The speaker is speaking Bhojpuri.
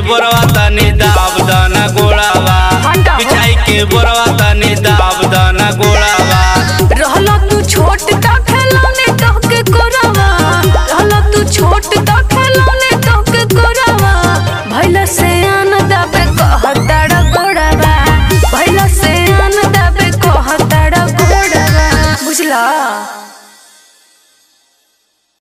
बोरवा तनी दाब दाना गोड़ावा हटा हो। बिछाई के बोरवा तनी दाब दाना गोड़ावा रहला तू छोट का खिलौने तोहके कोरावा रहला तू छोट का खिलौने तोहके कोरावा भैला से आन दबे कहताड़ गोड़ावा भैला से आन दबे कहताड़ गोड़ावा बुझला